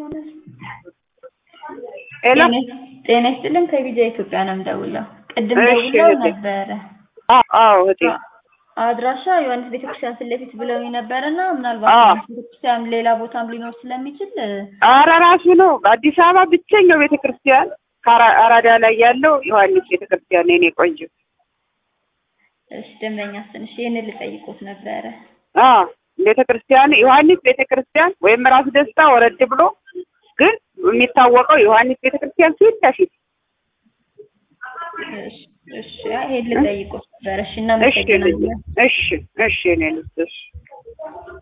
ሄሎ ጤና ይስጥልን ከቢጃ ኢትዮጵያ ነው የምደውለው። ቅድም እሺ ደውለው እህቴ። ነበረ። አዎ አዎ እህቴ አድራሻ ዮሐንስ ቤተክርስቲያን ፊት ለፊት ብለውኝ ነበረና ምናልባት አዎ። ዮሐንስ ቤተክርስቲያን ሌላ ቦታም ሊኖር ስለሚችል ኧረ ራሱ ነው በአዲስ አበባ ብቸኛው ቤተ ክርስቲያን ከአራ- አራዳ ላይ ያለው ዮሐንስ ቤተ ክርስቲያን ነው የኔ ቆንጆ። እሺ ደንበኛ ትንሽ ይህንን ልጠይቆት ነበረ። አዎ ቤተ ክርስቲያን ዮሐንስ ቤተ ክርስቲያን ወይም ራስ ደስታ ወረድ ብሎ ግን የሚታወቀው ዮሐንስ ቤተ ክርስቲያን ፊት ለፊት እሺ እሺ ይሄን ልጠይቆት ነበረ። እሺ እሺ ልጄ፣ እናመሰግናለን። እሺ እሺ እኔ ልጅ እሺ